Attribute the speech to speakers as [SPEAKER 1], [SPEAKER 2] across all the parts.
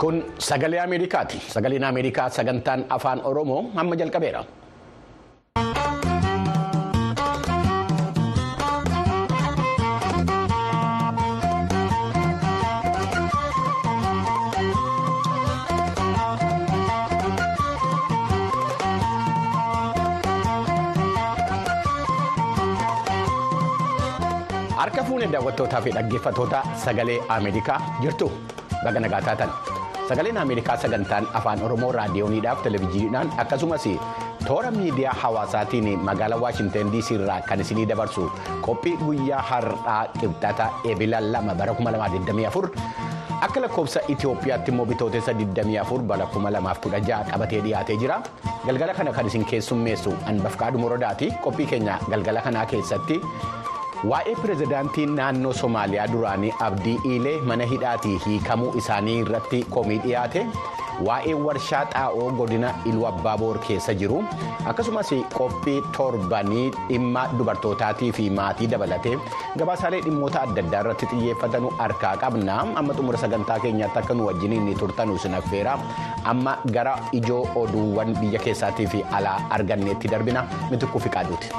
[SPEAKER 1] Kun sagalee Ameerikaati. Sagaleen Ameerikaa sagantaan afaan Oromoo amma jalqabeera. Harka fuunee daawwattootaa fi dhaggeeffattoota sagalee Ameerikaa jirtu baga nagaa taatan. Sagaleen Ameerikaa sagantaan afaan Oromoo raadiyooniidhaaf televezyiiniidhaan akkasumas toora miidiyaa hawaasaatiin magaalaa Waashinten DC irraa kan isinii dabarsu qophii guyyaa har'aa qibxata eebila lama bara 2024 akka lakkoofsa Itoophiyaatti immoo bitootessa 24 bara 2016 qabatee dhiyaatee jira. Galgala kana kan isin keessummeessu Anbafqaadhu Morodaati. Qophii keenya galgala kanaa keessatti. Waa'ee pirezidaantii naannoo Somaaliyaa duraanii Abdii Iilee mana hidhaatii hiikamuu isaanii irratti komii dhiyaate waa'ee warshaa xaa'oo godina Iluu Abbaaboor keessa jiru akkasumas qophii torbanii dhimma dubartootaatii fi maatii dabalatee gabaasaalee dhimmoota adda addaa irratti xiyyeeffatanu harkaa qabna amma xumura sagantaa keenyaatti akka nu wajjiniin turtanu sinaffeera amma gara ijoo oduuwwan biyya keessaatii fi alaa arganneetti darbina mitikuu fi qaaduuti.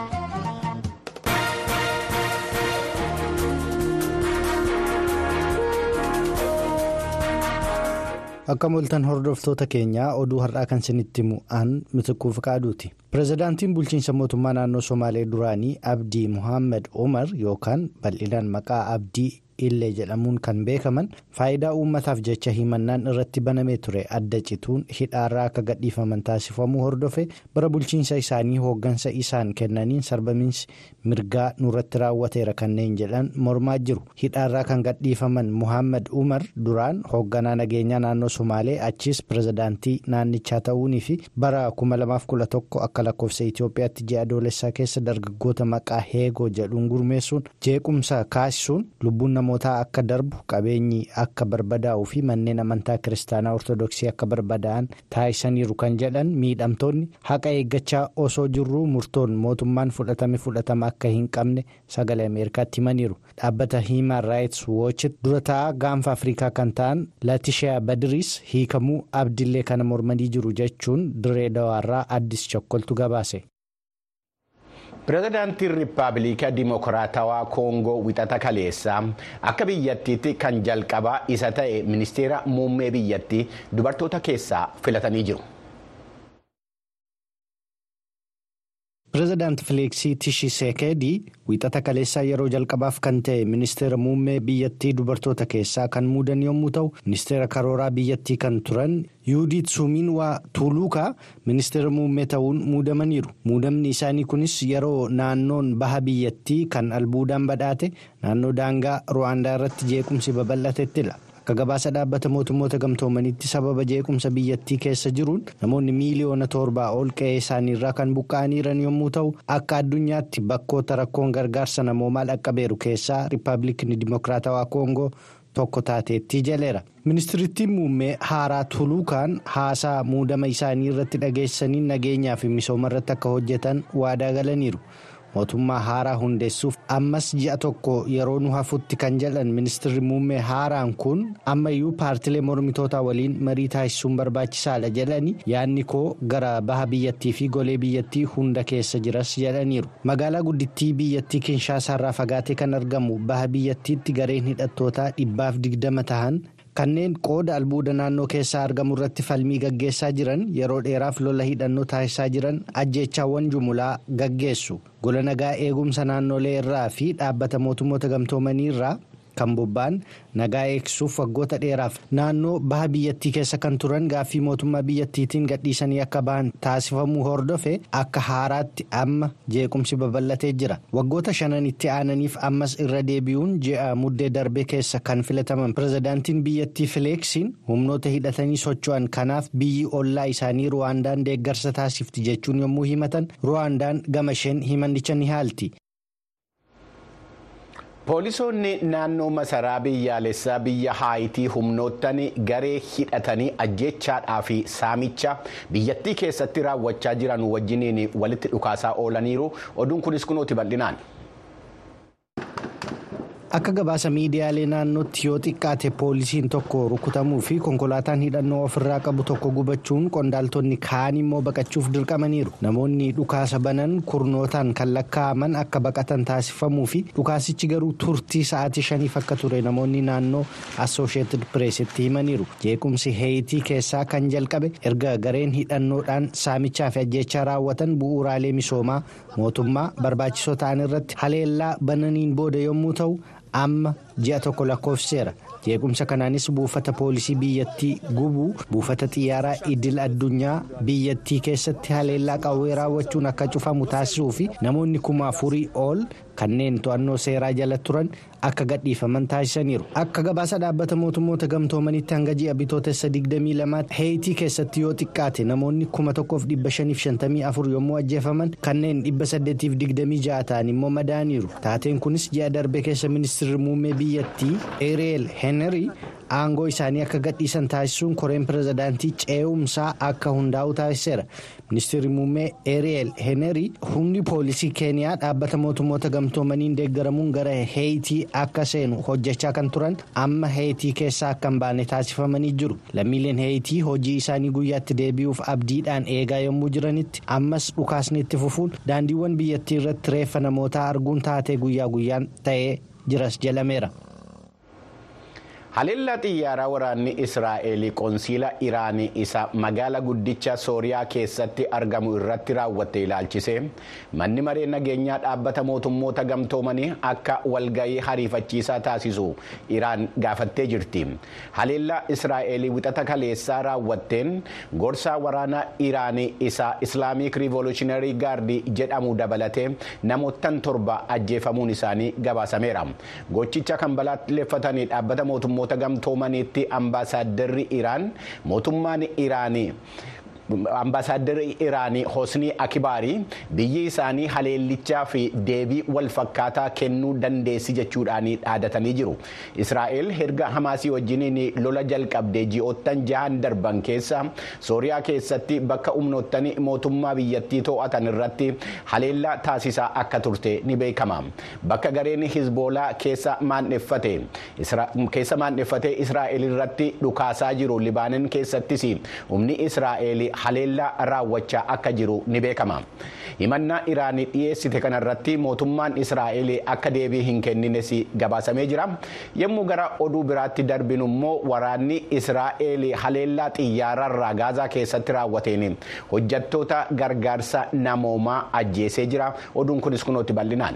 [SPEAKER 2] akka moltan hordoftoota keenyaa oduu har'aa kan isinitti mu'an mitikuu fiqaaduuti pirezidaantiin bulchiinsa mootummaa naannoo somaalee duraanii abdii muhammad umar yookaan bal'inaan maqaa abdii illee jedhamuun kan beekaman faayidaa uummataaf jecha himannaan irratti banamee ture adda cituun hidhaarraa akka gadhiifaman taasifamuu hordofe bara bulchiinsa isaanii hooggansa isaan kennaniin sarbamiinsi mirgaa nurratti raawwateera kanneen jedhan mormaa jiru hidhaarraa kan gadhiifaman muhammad umar duraan hoogganaa nageenyaa naannoo somaalee achiis pirezidaantii naannichaa ta'uunii fi bara 2011 akka lakkoofsa itiyoophiyaatti ji'a adoolessaa keessa dargaggoota maqaa heegoo jedhuun gurmeessuun jeequmsa kaasisuun lubbuun namootaa akka darbu qabeenyi akka barbadaa'uu fi manneen amantaa kiristaanaa ortodoksii akka barbadaa'an taasisaniiru kan jedhan miidhamtoonni haqa eeggachaa osoo jirruu murtoon mootummaan fudhatame fudhatama akka hin qabne sagalee ameerikaatti himaniiru dhaabbata hiimaan raayits woochit dura taa'aa gaanfa afrikaa kan ta'an latishaa badiriis hiikamuu abdillee kana mormanii jiru jechuun diree dawaarraa addis chokkoltu gabaase.
[SPEAKER 1] pirezidaantiin riippaabilika dimokiraatawaa koongoo wixata kaleessaa akka biyyattiitti kan jalqabaa isa ta'e ministeera muummee biyyattii dubartoota keessaa filatanii jiru.
[SPEAKER 2] pirezidaanti fileeksii tishiseekedii wixata kaleessaa yeroo jalqabaaf kan ta'e ministeera muummee biyyattii dubartoota keessaa kan muudan yommuu ta'u ministeera karooraa biyyattii kan turan yuudiit suumiin waa tuuluukaa ministeera muummee ta'uun muudamaniiru muudamni isaanii kunis yeroo naannoon baha biyyattii kan albuudaan badhaate naannoo daangaa ruwaandaa irratti jeequmsi babal'atettila. akka gabaasa dhaabbata mootummoota gamtoomanitti sababa jeequmsa biyyattii keessa jiruun namoonni miiliyoona torbaa ol qe'ee isaaniirraa kan buqqa'aniiran yommuu ta'u akka addunyaatti bakkoota rakkoon gargaarsa namoomaa dhaqqabeeru keessaa riippaabilikni dimokiraatawaa koongoo tokko taateetti jaleera ministirittiin muummee haaraa tuluukaan haasaa muudama isaanii irratti dhageessanii nageenyaa fi misooma irratti akka hojjetan waadaa galaniiru. mootummaa haaraa hundeessuuf ammas ji'a tokko yeroo nu hafutti kan jedhan ministirri muummee haaraan kun ammayyuu paartilee mormitootaa waliin marii taasisuun barbaachisaadha jedhanii yaadni koo gara baha biyyattii fi golee biyyattii hunda keessa jiras jedhaniiru magaalaa guddittii biyyattii kinshaasaarraa fagaatee kan argamu baha biyyattiitti gareen hidhattootaa dhibbaaf digdama tahan. kanneen qooda albuuda naannoo keessaa argamu irratti falmii gaggeessaa jiran yeroo dheeraaf lola hidhannoo taasisaa jiran ajjeechaawwan jumulaa gaggeessu gola nagaa eegumsa naannolee irraa fi dhaabbata mootummoota gamtoomanii irraa kan bobba'an nagaa eegsuuf waggoota dheeraaf naannoo baha biyyattii keessa kan turan gaaffii mootummaa biyyattiitiin gadhiisanii akka bahan taasifamuu hordofe akka haaraatti amma jeequmsi babal'atee jira waggoota shanan itti aananiif ammas irra deebi'uun ji'a muddee darbee keessa kan filataman pirezidaantiin biyyattii fileeksiin humnoota hidhatanii socho'an kanaaf biyyi ollaa isaanii ruwaandaan deeggarsa taasifti jechuun yommuu himatan ruwaandaan gama isheen himannicha ni haalti.
[SPEAKER 1] Poolisoonni naannoo masaraa biyyaalessaa biyya haayitii humnoottan garee hidhatanii ajjeechaadhaa fi saamicha biyyattii keessatti raawwachaa jiran wajjiniin walitti dhukaasaa oolaniiru oduun kunis kunuuti bal'inaan.
[SPEAKER 2] akka gabaasa miidiyaalee naannootti yoo xiqqaate poolisiin tokko rukutamuu fi konkolaataan hidhannoo ofirraa qabu tokko gubachuun qondaaltonni kaan immoo baqachuuf dirqamaniiru namoonni dhukaasa banan kurnootaan kan lakkaa'aman akka baqatan taasifamuu fi dhukaasichi garuu turtii sa'aatii shaniif akka ture namoonni naannoo assosheetid pireesitti himaniiru jeequmsi heeyitii keessaa kan jalqabe erga gareen hidhannoodhaan saamichaa fi ajjechaa raawwatan bu'uuraalee misoomaa mootummaa barbaachisoo ta'an irratti haleellaa bananiin booda yommuu ta'u amma ji'a tokko lakkoofseera jeequmsa kanaanis buufata poolisii biyyattii gubuu buufata xiyyaaraa idil addunyaa biyyattii keessatti haleellaa qawwee raawwachuun akka cufamu taasisuu fi namoonni kuma afurii ol kanneen to'annoo seeraa jala turan akka gadhiifaman taasisaniiru akka gabaasa dhaabbata mootummoota gamtoomanitti hanga ji'a bitootessa 22 heeyitii keessatti yoo xiqqaate namoonni 1554 yommuu ajjeefaman kanneen 826 ta'an immoo madaaniiru taateen kunis ji'a darbe keessa ministeerri muummee biyyattii eereel heenerii aangoo isaanii akka gadhiisan taasisuun koreen pirezidaantii ce'umsaa akka hundaa'u taasiseera ministeerri muummee eereel heenerii humni poolisii keeniyaa dhaabbata mootummoota gamtoomaniin deeggaramuun gara heeyitii akka seenu hojjechaa kan turan amma heeyitii keessaa akka hin baane taasifamanii jiru lammiileen heeyitii hojii isaanii guyyaatti deebi'uuf abdiidhaan eegaa yommuu jiranitti ammas dhukaasni itti fufuun daandiiwwan biyyattii irratti reeffa namootaa arguun taatee guyyaa guyyaan ta'ee jiras jedhameera.
[SPEAKER 1] haleellaa xiyyaaraa waraanni israa'el qoonsiila iraanii isa magaala guddicha sooriyaa keessatti argamu irratti raawwatte ilaalchise manni maree nageenyaa dhaabbata mootummoota gamtoomanii akka walgahii hariifachiisaa taasisu iraan gaafattee jirti haleellaa israa'el wixata kaleessaa raawwatteen gorsaa waraana iraanii isa islaamik riivolushinarii gaardii jedhamu dabalatee namoottan torba ajjeefamuun isaanii gabaasameera gochicha kan balaaleffatanii dhaabbata mootummoota gamtoomaniitti ambaasaaddarri iraan mootummaan iraanii. ambaasaaddarri iraanii hosnii akibaarii biyyi isaanii haleellichaa fi deebii wal fakkaataa kennuu dandeessi jechuudhaan dhaadatanii jiru israa'el erga hamaasii wajjiniin lola jalqabdee ji'oottan jahan darban keessa sooriyaa keessatti bakka humnoottan mootummaa biyyattii to'atan irratti haleellaa taasisaa akka turte ni beekama bakka gareen hizboolaa keessa maandheffate israa'el irratti dhukaasaa jiru libaanon keessattis humni israa'el haleellaa raawwachaa akka jiru ni beekama himannaa iraanii dhiyeessite kanarratti mootummaan israa'el akka deebii hin kennines gabaasamee jira yommuu gara oduu biraatti darbinu immoo waraanni israa'el haleellaa xiyyaararraa gaazaa keessatti raawwateen hojjattoota gargaarsa namoomaa ajjeesee jira oduun kunis kunuutti bal'inaan.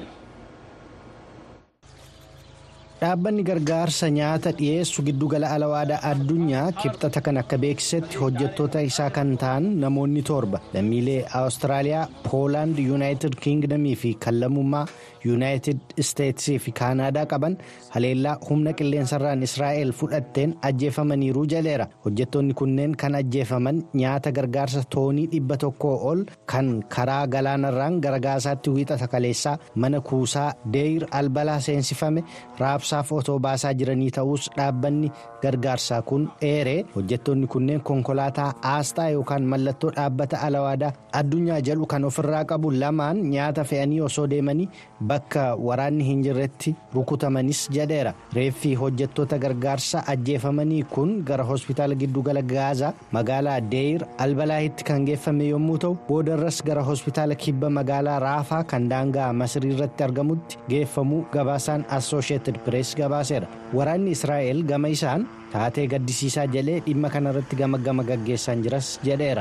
[SPEAKER 2] dhaabbanni gargaarsa nyaata dhiyeessu giddugala alawaadaa addunyaa kibxata kan akka beeksisetti hojjettoota isaa kan ta'an namoonni torba lammiilee awustiraaliyaa poolaand yuunaayitid kiingdamii fi kan lammummaa yuunaayitid isteetsii fi kaanaadaa qaban haleellaa humna qilleensarraan israa'el fudhatteen ajjeefamaniiru jaleera hojjettoonni kunneen kan ajjeefaman nyaata gargaarsa toonii dhibba tokkoo ol kan karaa galaanarraan gara gaasaatti wiixata kaleessaa mana kuusaa deeyir albalaa seensifame raabsaaf otoo baasaa jiranii ta'us dhaabbanni gargaarsaa kun dheeree hojjettoonni kunneen konkolaataa aasxaa yookaan mallattoo dhaabbata alawaadaa addunyaa jedhu kan ofirraa qabu lamaan nyaata fe'anii osoo deemanii bakka waraanni hin jirretti rukutamanis jedheera reeffi hojjettoota gargaarsa ajjeefamanii kun gara hospitaala giddugala gaazaa magaalaa deeyir albalaahitti kan geeffame yommuu ta'u boodarras gara hospitaala kibba magaalaa raafaa kan daangaa masrii irratti argamutti geeffamuu gabaasaan assosheetid pirees gabaaseera waraanni israa'el gama isaan taatee gaddisiisaa jedhee dhimma kanarratti gama gama gaggeessaa jiras jedheera.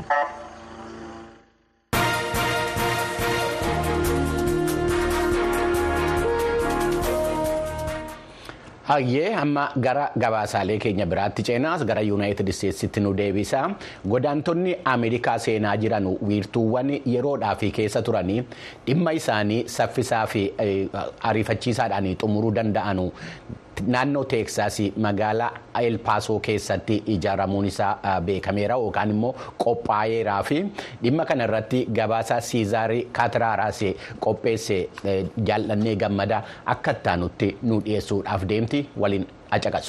[SPEAKER 1] hayyee amma gara gabaasaalee keenya biraatti ceenaas gara yuunaayitid isteetsitti nu deebisa godaantonni ameerikaa seenaa jiran wiirtuuwwan yeroodhaaf keessa turanii dhimma isaanii saffisaa fi ariifachiisaadhaan xumuruu danda'anu naannoo teeksaas magaalaa elpaasoo keessatti ijaaramuun isaa beekameera yookaan immoo qophaa'eeraa fi dhimma kana irratti gabaasa siizaarii kaatiraaraas qopheesse jaallannee gammada akka ittaanutti nu dhiyeessuudhaaf deemti waliin acaqasu.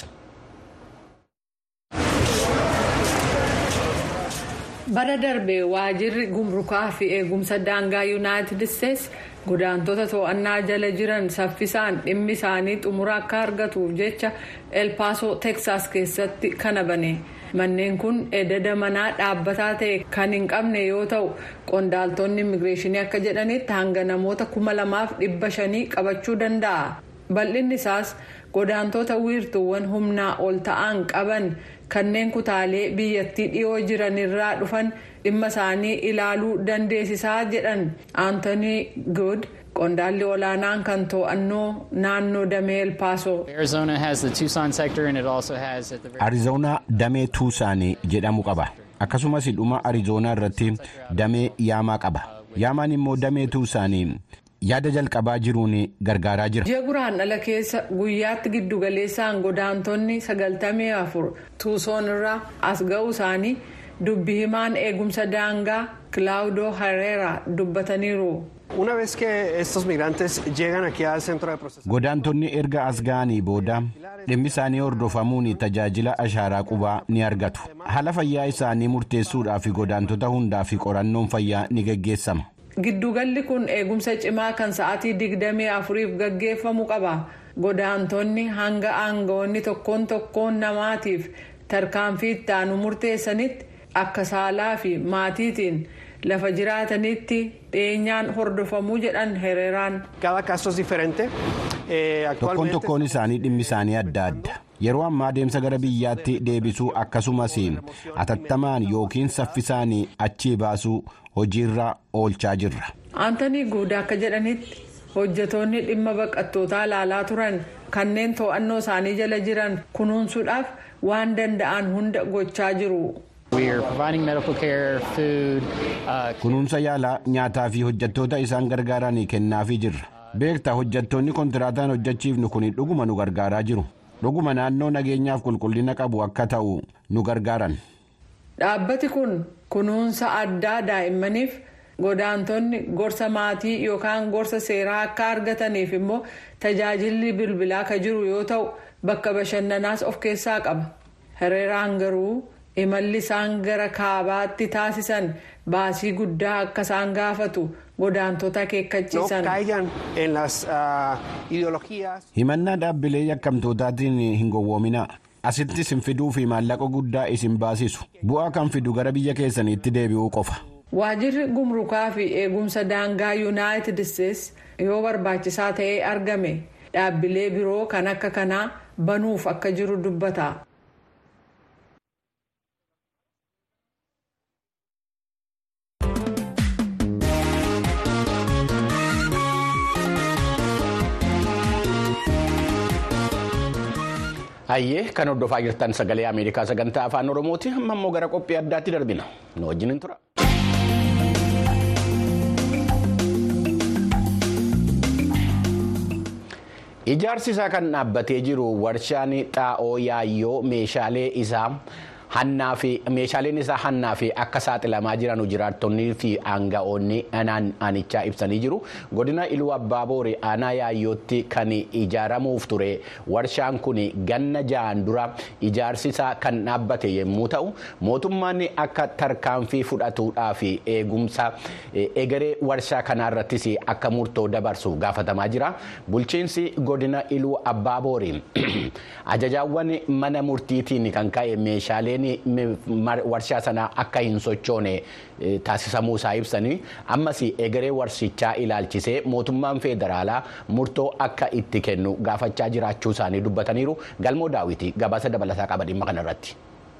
[SPEAKER 3] bara darbe waajirri gumrukaa fi eegumsa daangaa yuunaayitid isteetsi godaantota to'annaa jala jiran saffisaan dhimmi isaanii xumura akka argatuuf jecha elpaasoo teksaas keessatti kana bane manneen kun ededa manaa dhaabbataa ta'e kan hin qabne yoo ta'u qondaaltonni immigireeshinii akka jedhanitti hanga namoota kuma lamaaf dhibba shanii qabachuu danda'a bal'inni isaas godaantota wiirtuuwwan humnaa ol ta'an qaban kanneen kutaalee biyyattii dhiyoo jiranirraa dhufan dhimma isaanii ilaaluu dandeessisaa jedhan aantoonii good qondaalli olaanaan kan to'annoo naannoo damee elpaasoo.
[SPEAKER 1] arizoonaa damee tuusaanii jedhamu qaba akkasumas dhuma arizoonaa irratti damee yaamaa qaba yaamaan immoo damee tuusaanii. yaada jalqabaa jiruun gargaaraa jira.
[SPEAKER 3] ji'a guraandhala keessa guyyaatti giddugaleessaan godaantonni sagaltamii afur tuusoon irraa as ga'uu isaanii dubbi himaan eegumsa daangaa kilaawudoo hareera dubbataniiru.
[SPEAKER 1] godaantonni erga as ga'anii booda dhimmi isaanii hordofamuun tajaajila ashaaraa qubaa ni argatu haala fayyaa isaanii murteessuudhaaf godaantota hundaaf qorannoon fayyaa ni geggeessama.
[SPEAKER 3] giddugalli kun eegumsa cimaa kan sa'aatii digdamii afuriif gaggeeffamu qaba godaantonni hanga aangawoonni tokkoon tokkoon namaatiif tarkaanfii itti aanu murteessanitti akka saalaa fi maatiitiin lafa jiraatanitti dhiyeenyaan hordofamuu jedhan hereeraan.
[SPEAKER 1] tokkoon tokkoon isaanii dhimmi isaanii adda adda yeroo ammaa adeemsa gara biyyaatti deebisuu akkasumas atattamaan yookiin saffisaan achii baasuu hojiirra oolchaa jirra.
[SPEAKER 3] aantanii guudaa akka jedhanitti hojjetoonni dhimma baqattootaa ilaalaa turan kanneen to'annoo isaanii jala jiran kunuunsuudhaaf waan danda'an hunda gochaa jiru.
[SPEAKER 1] kunuunsa yaalaa nyaataa fi hojjettoota isaan gargaaran kennaafii jirra beektaa hojjettoonni kontiraataan hojjechiifnu kun dhuguma nu gargaaraa jiru dhuguma naannoo nageenyaaf qulqullina qabu akka ta'u nu gargaaran.
[SPEAKER 3] dhaabbati kun kunuunsa addaa daa'immaniif godaantonni gorsa maatii yookaan gorsa seeraa akka argataniif immoo tajaajilli bilbilaa kan jiru yoo ta'u bakka bashannanaas of keessaa qaba hereeraan garuu imalli isaan gara kaabaatti taasisan baasii guddaa akka isaan gaafatu godaantota akeekkachiisan.
[SPEAKER 1] himannaa dhaabbilee yakkamtootaatiin hin gowwoominaa. asitti isin fiduu fi maallaqa guddaa isin baasisu bu'aa kan fidu gara biyya keessaniitti deebi'uu qofa.
[SPEAKER 3] waajirri gumrukaa fi eegumsa daangaa yuunaayitid isteetsi yoo barbaachisaa ta'ee argame dhaabbilee biroo kan akka kanaa banuuf akka jiru dubbata.
[SPEAKER 1] Hayyee kan hordofaa jirtan sagalee Ameerikaa sagantaa afaan Oromooti amma immoo gara qophii addaatti darbina nu wajjin tura. Ijaarsi isaa kan dhaabbatee jiru warshaan xaa'oo yaayyoo meeshaalee isaa. hannaa fi meeshaaleen isaa hannaa fi akka saaxilamaa jiran jiraattonnii fi aanga'oonni aanichaa ibsanii jiru godina iluu abbaa booree aanaa yaayyootti kan ijaaramuuf ture warshaan kun ganna ja'an dura ijaarsi isaa kan dhaabbate yommuu ta'u mootummaan akka tarkaanfii fudhatuudhaa fi eegumsa egeree warshaa kanaarrattis akka murtoo dabarsu gaafatamaa jira bulchiinsi godina iluu abbaa booree ajajaawwan mana murtiitiin kan ka'e meeshaalee. warshaa sanaa akka hin sochoone taasisamuu isaa ibsanii ammas egeree warshichaa ilaalchisee mootummaan federaalaa murtoo akka itti kennu gaafachaa jiraachuu isaanii dubbataniiru galmoo daawwitii gabaasa dabalataa qaba dhimma kanarratti.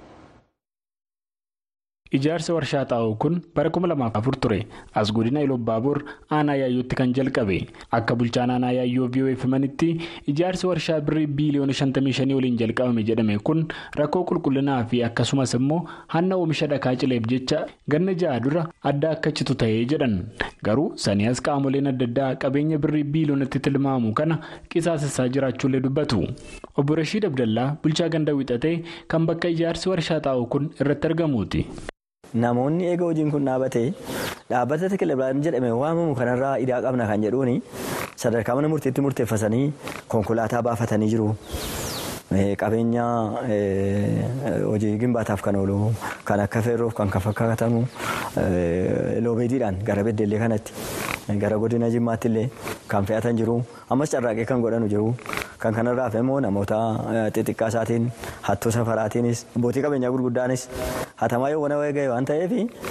[SPEAKER 4] Ijaarsi warshaa xaa'oo kun bara 2004 ture as godina Iloobbaaboor aanaa yaayyootti kan jalqabe akka bulchaan aanaa yaayyoo VOF himanitti ijaarsi warshaa birrii biiliyoona 55 waliin jalqabame jedhame kun rakkoo qulqullinaa fi akkasumas immoo hanna oomisha dhakaa cileef jecha ganna ja'a dura adda akka citu ta'ee jedhan garuu sanii as qaamoleen adda addaa qabeenya birrii biiliyoonatti tilmaamu kana qisaasessaa jiraachuullee dubbatu obbo Rashiid Abdallaa bulchaa ganda wixatee kan bakka ijaarsi warshaa xaa'oo kun irratti argamuuti.
[SPEAKER 5] Namoonni eega hojiin kun dhaabatee dhaabbata tekilaabaan jedhame waamamu kanarraa idaa qabna kan jedhuun sadarkaa mana murtiitti murteeffatanii konkolaataa baafatanii jiru. Qabeenya hojii gimbaataaf kan oolu kan akka feerroof kan fakkaatamu loobeediidhaan gara beddellee kanatti gara godina jimmaatti illee kan fe'atan jiru ammas carraaqee kan godhanu jiru kan kanarraaf immoo namoota xixiqqaa isaatiin hattuu safaraatiinis abbootii qabeenyaa gurguddaanis hatamaa yoo wana ga'e waan ta'eef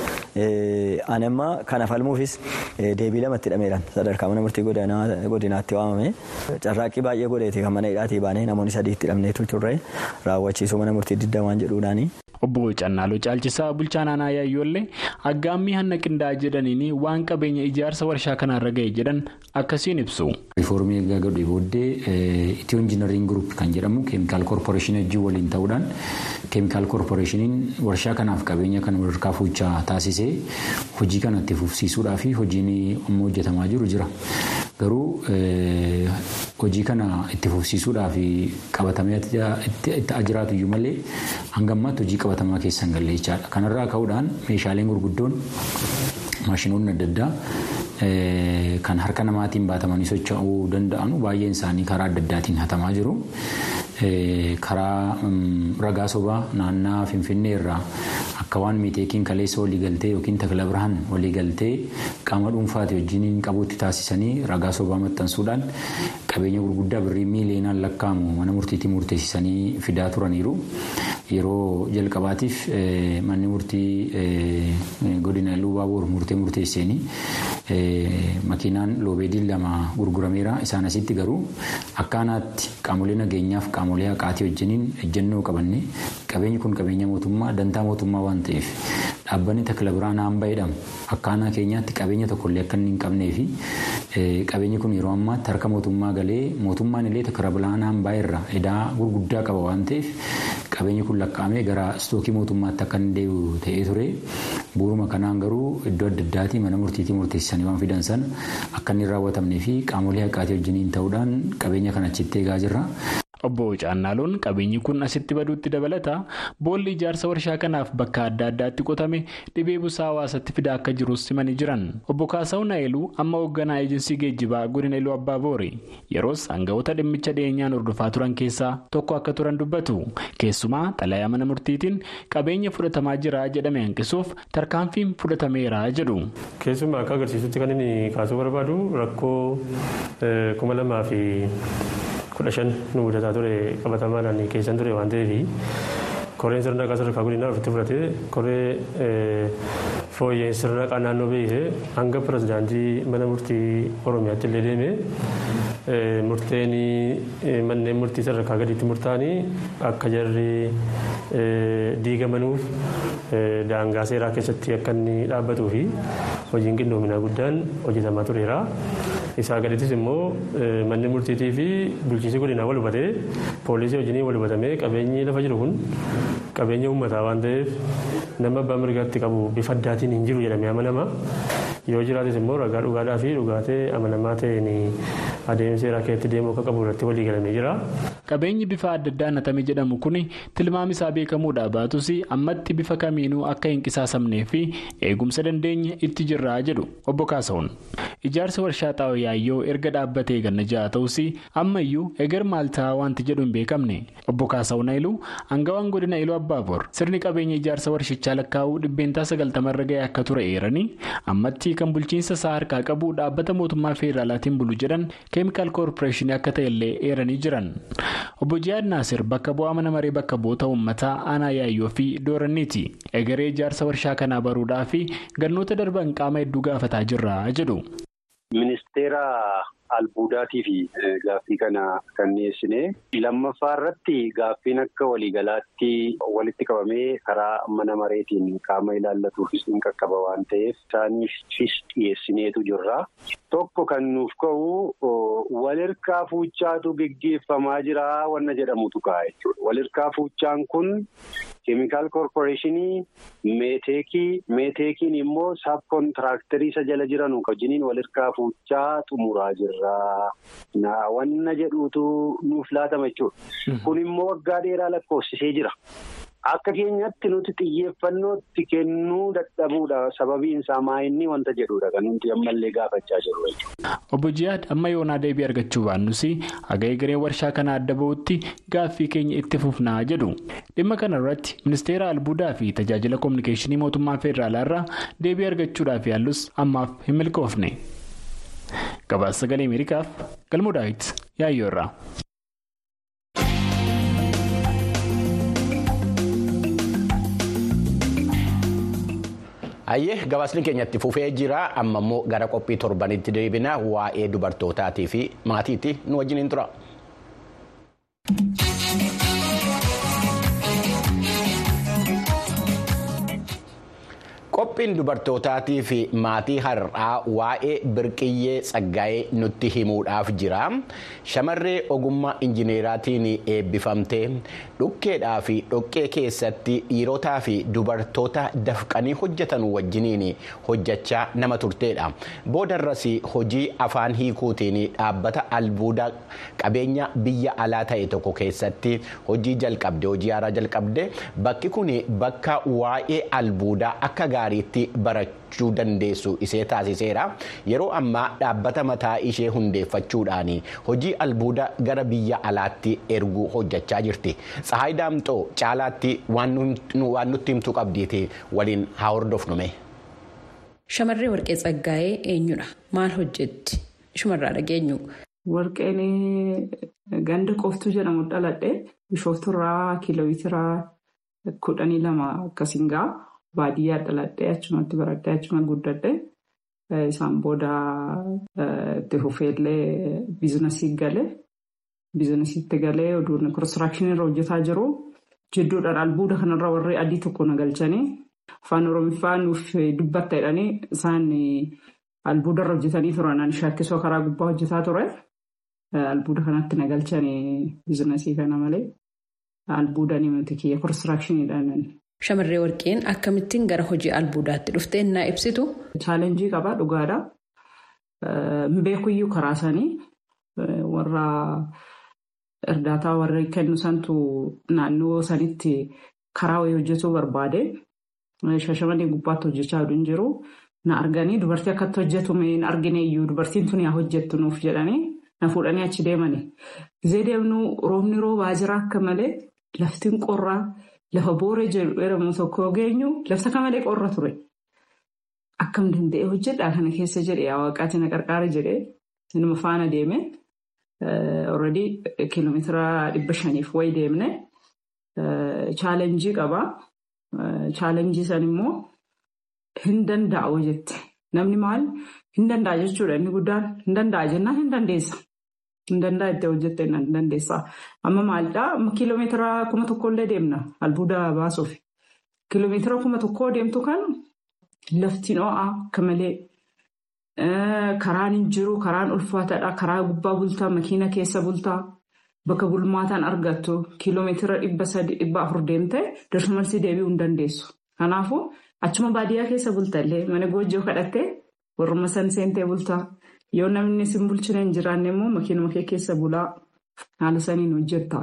[SPEAKER 5] ani amma kana falmuufis deebii lamatti hidhameedhaan sadarkaa mana murtii godinaatti waamame carraaqqii baay'ee godheeti kan mana hidhaatii baanee namoonni sadiitti hidhamneetu turre raawwachiisuu mana murtii digdamaan jedhuudhaani.
[SPEAKER 4] Obbo Cannaaloo Caalchisaa bulchaan aanaa Yaayyoollee aggaammii hanna qindaa'aa jedhaniin waan qabeenya ijaarsa warshaa kanarra ga'e jedhan akkasiin ibsu.
[SPEAKER 6] Riifoormii egaa godhee booddee Itiyoo Injinariin Gurup kan jedhamu keemikaal koorporeeshinii wajjin waliin ta'uudhaan keemikaal koorporeeshiniin warshaa kanaaf qabeenya kan walharkaa fuuchaa taasisee hojii kana itti fufsiisuudhaa fi hojiin amma hojjetamaa jiru jira. Garuu hojii kana itti fufsiisuudhaa fi qabatamee itti jiraatu iyyuu malee hanga ammaatti hojii qabatamaa keessa hin galle jechaadha. Kanarraa ka'uudhaan meeshaaleen gurguddoon maashinoonni adda addaa kan harka namaatiin baatamanii socho'uu danda'an baay'een isaanii karaa adda addaatiin hatamaa jiru. Karaa ragaa sobaa naannaa Finfinnee irraa akka waan miiteekiin kaleessa waliigaltee yookiin takla birhaan waliigaltee qaama dhuunfaati wajjin qabuutti taasisanii ragaa sobaa maxxansuudhaan qabeenya gurguddaa birrii miiliyoonaan lakkaa'amu mana murtiitti murteessisanii fidaa turaniiru. Yeroo jalqabaatiif manni murtii godina Luubaaboor murtee murteesseenii makiinaan loobeediin lama gurgurameera. Isaan asitti garuu akkaanaatti qaamolee nageenyaaf qaamolee haqaatii wajjiniin ejjennoo qabanne qabeenyi kun qabeenya mootummaa dantaa mootummaa waan ta'eef dhaabbanni takla biraan hamba jedhamu akkaanaa keenyaatti qabeenya tokkollee akka inni hin qabnee fi qabeenyi kun yeroo ammaatti harka mootummaa galee mootummaan illee takla biraan hambaa irra edaa gurguddaa qaba waan ta'eef qabeenyi kun lakkaa'amee gara istookii mootummaatti akka inni deebi'u ta'ee ture bu'uuruma kanaan garuu iddoo adda addaatii mana murtiitii murteessanii waan fidan sana akka inni raawwatamnee fi qaamolee haqaatii wajjiniin ta'uudhaan qabeenya kana achitti eegaa jirra.
[SPEAKER 4] Obbo Caannaaloon qabeenyi kun asitti baduutti dabalata boolli ijaarsa warshaa kanaaf bakka adda addaatti qotame dhibee busaa hawaasatti fidaa akka jirus simanii jiran. Obbo Kaasawu Naayiluu amma hoogganaa eejinsii geejjibaa godina Iluu Abbaa Boori yeroos aangawoota dhimmicha dhiyeenyaan hordofaa turan keessaa tokko akka turan dubbatu. Keessumaa xalayaa mana murtiitiin qabeenya fudhatamaa jira jedhame hanqisuuf tarkaanfiin fudhatameera jedhu.
[SPEAKER 7] Keessumaa akka agarsiisutti kan inni kaasuu barbaadu rakkoo kuma lamaa fi. kudha shan nu mudataa ture qabatamaadhaan keessan ture waan ta'eef koreen sirnaqaa sadarkaa godinaa ofitti fudhatee koree fooyyeen sirnaqaa naannoo beekte hanga pirezidaantii mana murtii oromiyaatti illee deeme murteen manneen murtii sadarkaa gadiitti murtaa'anii akka jarri diigamanuuf daangaa seeraa keessatti akka inni dhaabbatuu fi hojiin qindoominaa guddaan hojjetamaa tureera. isaa gadiittis immoo manni murtiitii fi bulchiinsi godinaa wal hubatee poolisii wajjin wal hubatamee qabeenyi lafa jiru kun qabeenya uummataa waan ta'eef nama abbaa mirgaatti qabu bifa addaatiin hin jiru jedhamee amanama. Yoo jiraates immoo ragaa dhugaadhaa fi dhugaatee amanamaa ta'een adeemsa seeraa keessatti deemuu akka qabu irratti walii galamee jira.
[SPEAKER 4] Qabeenyi bifa adda addaa natame jedhamu kun tilmaami isaa beekamuudha baatus ammatti bifa kamiinuu akka hin qisaasamnee fi eegumsa dandeenya itti jirraa jedhu obbo Kaasa'uun. Ijaarsa warshaa xaa'oo yaayyoo erga dhaabbatee ganna ja'a ta'us ammayyuu eger maal ta'a wanti jedhu hin beekamne obbo Kaasa'uun Haayiluu aangawaan godina Iluu Abbaaboor sirni qabeenya ijaarsa warshichaa lakkaa'uu dhibbeentaa sagaltamarra ga'e akka ture eeranii ammatti kan bulchiinsa isaa harkaa qabu dhaabbata mootummaa feederaalaatiin bulu jedhan keemikaal koorporeeshinii akka ta'ellee eeranii jiran. Obbo Jihaad Naasir bakka bu'aa mana maree bakka bu'oota uummataa aanaa yaayyoo fi dooranniiti. Egeree ijaarsa warshaa kanaa baruudhaa fi gannoota darban qaama hedduu gaafataa jirra jedhu.
[SPEAKER 8] Ministeera albuudaatii fi gaaffii kana kan dhiyeessine lammaffaa irratti gaaffiin akka waliigalaatti walitti qabamee karaa mana mareetiin qaama ilaallatuufis ni qaqqaba waan ta'eef isaaniifis dhiyeessineetu jirra. Tokko kan nuuf ka'u walirkaa fuuchaatu geggeeffamaa jira wanna jedhamutu ka'a jechuudha. Walirkaa fuuchaan kun keemikaal koorporeeshinii meeteekii meeteekiin immoo saab kontiraaktarii isa jala jiran wajjiniin walirkaa fuuchaa xumuraa jira. wanna jedhuutu nuuf laatama jechuudha. Kun immoo waggaa dheeraa lakkoofsisee jira. Akka keenyatti nuti xiyyeeffannootti kennuu dadhabuudha. Sababiin isaa maayinni wanta jedhudha kan nuti ammallee gaafachaa jirru jechuudha.
[SPEAKER 4] Obbo Jihaad amma yoonaa deebii argachuu baannus haga egereen warshaa kana adda bahutti gaaffii keenya itti fufnaa jedhu. Dhimma kana irratti ministeera albuudaa fi tajaajila kominikeeshinii mootummaa federaalaa irraa deebii argachuudhaaf yaallus ammaaf hin milkoofne. gabaasa sagalee ameerikaaf galmoo daawit yaayyoorraa.
[SPEAKER 1] Hayyee gabaasni keenyatti fufee jira amma immoo gara qophii torbanitti deebina waa'ee dubartootaatii fi maatiitti nu wajjin tura. Qophiin dubartootaatii fi maatii har'aa waa'ee birqiyyee tsaggaa'ee nutti himuudhaaf jira. Shamarree ogummaa injineeraatiin eebbifamtee dhukkeedhaa fi dhoqqee keessatti dhiirotaa fi dubartoota dafqanii hojjetan wajjiniin hojjechaa nama turteedha. Boodarras hojii afaan hiikuutiin dhaabbata albuuda qabeenya biyya alaa ta'e tokko keessatti hojii jalqabde hojii haaraa jalqabde bakki kun bakka waa'ee albuudaa akka gaariitti barachuu dandeessu isee taasiseera yeroo ammaa dhaabbata mataa ishee hundeeffachuudhaan hojii albuuda gara biyya alaatti erguu hojjechaa jirti tsahaay daamxoo caalaatti waan nutti himtuu qabdiiti waliin haa hordofnume.
[SPEAKER 9] Shamarree Warqee Tsaggaa'ee eenyudha? Maal hojjetti? Shumarraa dhageenyu.
[SPEAKER 10] Warqeen ganda qoftuu jedhamu dhaladhe bishoofturraa kiiloomeetira kudhanii lama akkasiin ga'a. Baadiyyaa dhaladhee achumatti baradhee achuma guddadhe isaan booda itti fufeellee biizinasii galee biizinasiitti galee oduun konistiraakshini irra hojjetaa jiru jidduudhaan albuuda kanarra warri adii tokko na galchanii afaan oromiffaa nuuf dubbatta jedhanii isaan albuuda irra hojjetanii turan shaakkisoo karaa gubbaa hojjetaa ture albuuda kanatti na galchanii biizinasii kana malee albuuda ni miti kiyya konistiraakshiniidhaan.
[SPEAKER 9] Shamarree Warqeen akkamittiin gara hojii albuudaatti dhuftee naa ibsitu?
[SPEAKER 10] Chaalenjii qabaa dhugaadha. Mbeekuyyuu karaa isaanii warra erdaataa warri kennu santu naannoo sanitti karaa wayii hojjetuu barbaade. Shashamanii gubbaatti hojjechaa hin jiru. Na arganii dubartii akkatti hojjetu hin argine iyyuu dubartiin tuni haa hojjettu nuuf jedhanii na fuudhanii achi deemani. Gizee deemnu roobni roobaa jira akka malee laftiin qorraa. Lafa booree jedhamu tokko geenyu lafta akka malee qorra ture. Akkam danda'e hojjedhaa kana keessa jedhee waaqaatti na qarqaara jedhee sinima faana deeme. Already kiiloomeetira dhibba shaniif wayi deemne. Chaalenjii qabaa. Chaalenjii san immoo hin danda'u jette. Namni maal hin danda'a jechuudha inni guddaan hin danda'a jennaan hin dandeessa. Hin danda'a itti hojjette hin dandeessa. Amma maalidhaa kiiloomeetira kuma tokkollee deemna albuuda baasuuf. Kiiloomeetira kuma tokkoo deemtu kan laftiin ho'aa akka malee karaan hin jiru karaan ulfaataadha karaa gubbaa bultaa makiina keessa bultaa bakka bulmaataan argattu kiiloomeetira dhibba sadii dhibba afur deemte darsumarsi deebi'uu hin dandeessu. Kanaafuu achuma baadiyyaa keessa bultallee mana goojjoo kadhattee warrummaa san seentee bultaa. Yoo namni sin bulchina hin jiraanne immoo makiinuma kee keessa bulaa haala saniin hojjetta.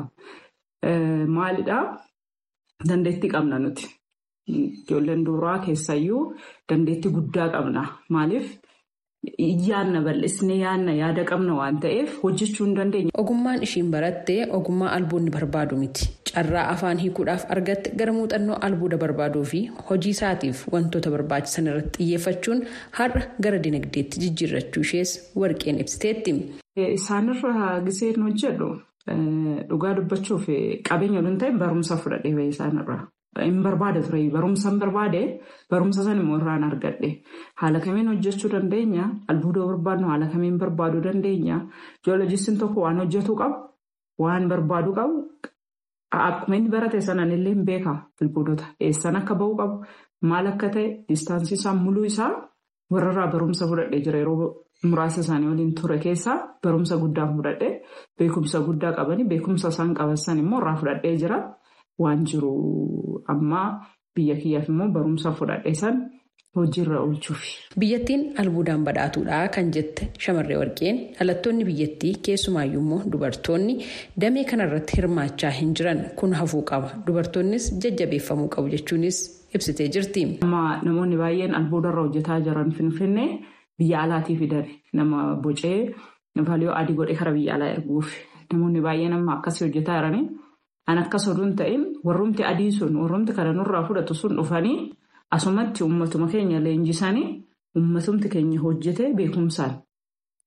[SPEAKER 10] Maalidhaa? Dandeettii qabna nuti. Ijoolleen duraa keessayyuu dandeettii guddaa qabna. Maaliif? Yaadna bal'isnee yaadna yaada qabna waan ta'eef hojjechuu hin dandeenya.
[SPEAKER 9] Ogummaan ishiin barattee ogummaa albuudni barbaadu miti. Carraa afaan hiikuudhaaf argatte gara muuxannoo albuuda barbaaduu fi hojii isaatiif wantoota barbaachisan irratti xiyyeeffachuun har'a gara dinagdeetti jijjiirrachuu ishees warqeen ibsiteetti.
[SPEAKER 10] Isaanirra giseen hojjedhu dhugaa dubbachuuf qabeenya waliin ta'e barumsa fudhadhee bahee isaanirra. Hin barbaade ture barumsa hin barbaade barumsa san immoo irraan argadhe haala kamiin hojjechuu dandeenya albuuda barbaadnu haala kamiin barbaaduu dandeenya joolojistiin tokko waan hojjetu qabu waan barbaadu qabu akkuma inni barate sanaan illee hin beeka albuudota eessan akka ba'u qabu maal akka ta'e diistaansii isaa muluu isaa warrarraa barumsa fudhadhee jira yeroo muraasa isaanii waliin ture keessaa barumsa guddaa fudhadhee beekumsa guddaa qabanii beekumsa isaan qaban immoo irraa fudhadhee jira. Waan jiru ammaa biyya kiyyaaf immoo barumsa fudhadhee san hojiirra oolchuuf.
[SPEAKER 9] Biyyattiin albuudaan badhaatuudha kan jette shamarree warqeen dhalattoonni biyyattii keessumaayyuu immoo dubartoonni damee kanarratti hirmaachaa hin jiran kun hafuu qaba. Dubartoonnis jajjabeeffamuu qabu jechuunis ibsitee jirti.
[SPEAKER 10] Amma namoonni baay'een albuudarra hojjetaa jiran finfinnee biyya alaatii fidan nama bocee valiyoo adii godhee kara biyya alaa erguuf namoonni baay'een amma akkasii hojjetaa jiranii. An akkas oduun ta'in warrumti adii sun warrumti kana nurraa fudhatu sun dhufanii asumatti uummatuma keenya leenjisanii uummatumti keenya hojjetee beekumsaan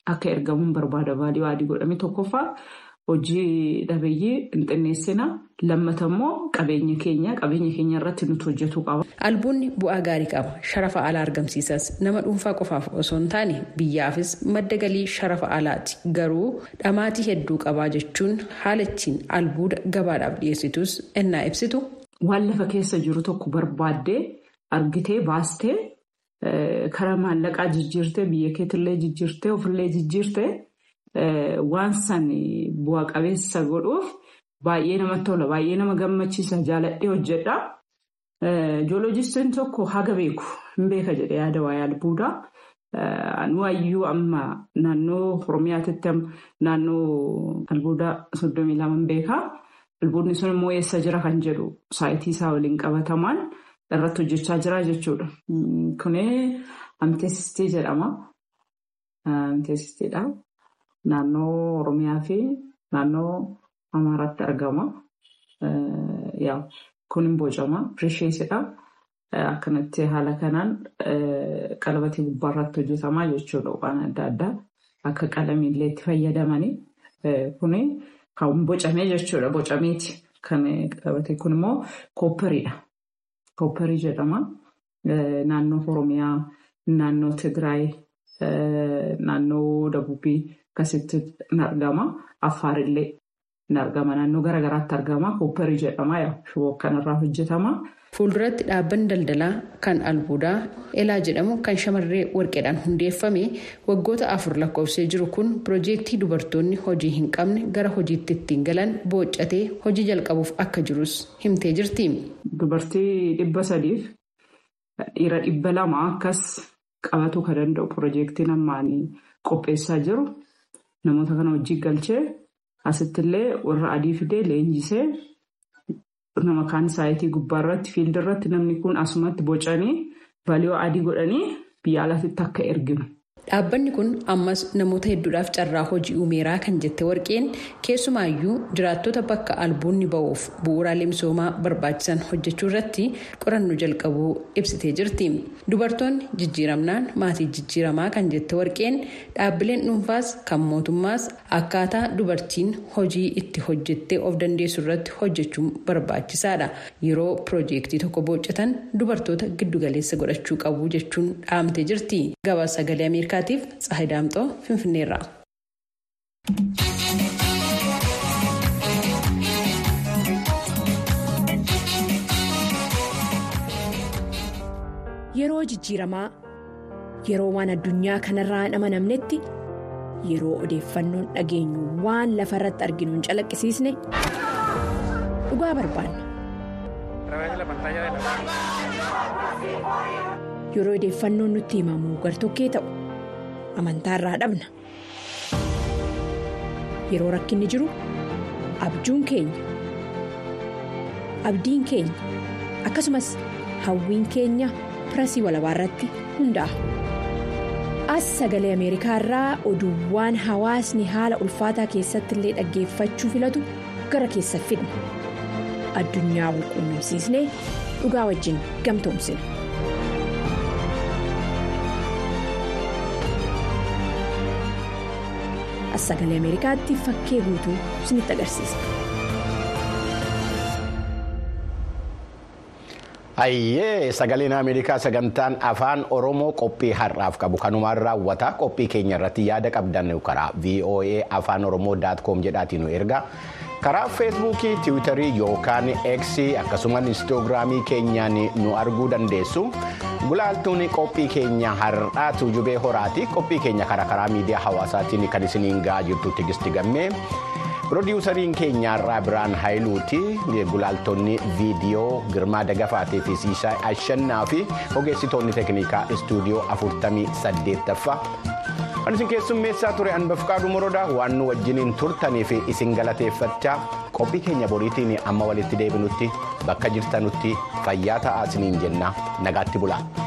[SPEAKER 10] akka ergamuun barbaada vaaliyuu adii godhame tokkoffaa hojii dhabeeyyii hin xinneessina lammata immoo qabeenya keenya qabeenya keenya irratti nuti hojjetu qaba.
[SPEAKER 9] Albuunni bu'aa gaarii qaba. Sharafa alaa argamsiisas nama dhuunfaa qofaaf osoo hin taane biyyaafis madda galii sharafa alaati. Garuu dhamaatii hedduu qabaa jechuun haala ittiin albuuda gabaadhaaf dhiyeessitus ennaa ibsitu.
[SPEAKER 10] Waan lafa keessa jiru tokko barbaaddee argitee baastee karaa maallaqaa jijjiirtee biyya keetillee jijjiirtee ofillee jijjiirtee waan san bu'a qabeessa godhuuf baay'ee namatti tola baay'ee nama gammachiisa jaaladhee hojjedha. Joolojistiin tokko haga beeku hin beeka jedhee yaada waa'ee albuudaa. Nu hayyuu amma naannoo Oromiyaatti naannoo albuudaa soddomii lama hin beekaa. Albuudni sun immoo eessa jira kan jedhu saayitii isaa waliin qabatamaan irratti hojjechaa jira jechuudha. Kuni amteessistii jedhama. Amteessistiidha. Naannoo Oromiyaa fi naannoo Amaaraatti argama. Kun hin bocama. Pirisheesidha. Akkanatti haala kanaan qalabatii gubbaarratti hojjetamaa jechuudha. Waan adda addaa akka qalamiillee itti fayyadamanii. Kuni kan bocamee jechuudha. Bocameeti. Kan qalabate kun immoo kooppariidha. Koopparii jedhama. Naannoo Oromiyaa, naannoo Tigraay, naannoo Dabubii akkasitti ni argama. Affaarillee ni argama. Naannoo garaagaraatti argama. Koopparii jedhama. Shiboo kanarraa hojjetama.
[SPEAKER 9] Fuulduratti dhaabbanni daldalaa kan albuudaa elaa jedhamu kan shamarree warqeedhaan hundeeffame waggoota afur lakkoofsee jiru kun piroojeektii dubartoonni hojii hin qabne gara hojiitti ittiin galan booccatee hojii jalqabuuf akka jirus himtee jirti.
[SPEAKER 10] Dubartii dhibba sadiif dhiira dhibba lama akkas qabatuu kan danda'u piroojeektiin ammaan qopheessaa jiru namoota kana hojii galchee asittillee warra adii fidee leenjisee. nama kaan saayitii gubbaa irratti fiildi irratti namni kun asumatti bocanii vaaliyoo adii godhanii biyya alaatti akka erginu.
[SPEAKER 9] Dhaabbanni kun ammas namoota hedduudhaaf carraa hojii uumeeraa kan jette warqeen keessumaayyuu jiraattota bakka albuunni ba'uuf bu'uuraalee misoomaa barbaachisan hojjechuu irratti qorannoo jalqabuu ibsitee jirti. Dubartoonni jijjiiramnaan maatii jijjiiramaa kan jette warqeen dhaabbileen dhuunfaas kan mootummaas akkaataa dubartiin hojii itti hojjettee of dandeessu irratti hojjechuun barbaachisaadha. Yeroo piroojeektii tokko booccatan dubartoota giddugaleessa godhachuu qabu jechuun dhaamtee jirti. Gabaasa sagalee Ameerikaa. Ameerikaatiif Tsahayi Daamxoo Finfinneerraa.
[SPEAKER 11] Yeroo jijjiiramaa yeroo waan addunyaa kanarraa hin amanamnetti yeroo odeeffannoon dhageenyu waan lafa irratti arginu hin calaqqisiisne dhugaa barbaanna. Yeroo odeeffannoon nutti himamu gartokkee ta'u amantaa irraa dhabna. Yeroo rakkinni jiru abjuun keenya abdiin keenya akkasumas hawwiin keenya pirasii walabaa irratti hundaa'a. As sagalee Ameerikaa irraa oduuwwan hawaasni haala ulfaataa keessatti illee dhaggeeffachuu filatu gara keessa fidna. Addunyaa wal quunnamsiisnee dhugaa wajjin gamtoomsina. As sagalee Ameerikaatti fakkee guutuu isinitti agarsiisa.
[SPEAKER 1] Hayyee sagaleen Ameerikaa sagantaan afaan Oromoo qophii har'aaf qabu kanumaan raawwata qophii keenya irratti yaada qabdan karaa VOA afaan Oromoo daatkoom jedhaatiin nu erga karaa feesbuukii tiwiitarii yookaan eeksii akkasumas inistoogiraamii keenyaan nu arguu dandeessu gulaaltuun qophii keenya har'aa tuujubee horaati qophii keenya karaa karaa miidiyaa hawaasaatiin kan isiniin ga'aa jirtu tigisti gammee. Pirodiwusariin keenya irraa biraan haayiluuti gulaaltonni viidiyoo girmaa dagafaatii fi siisaa ashannaa fi ogeessitoonni teeknikaa istuudiyoo afurtamii saddeettaffaa. Kan isin keessummeessaa ture anbafqaadhu morodaa waan nu wajjiniin turtanii fi isin galateeffachaa qophii keenya boriitiin amma walitti deebinutti bakka jirtanutti fayyaa ta'aa isiniin jenna nagaatti bulaa.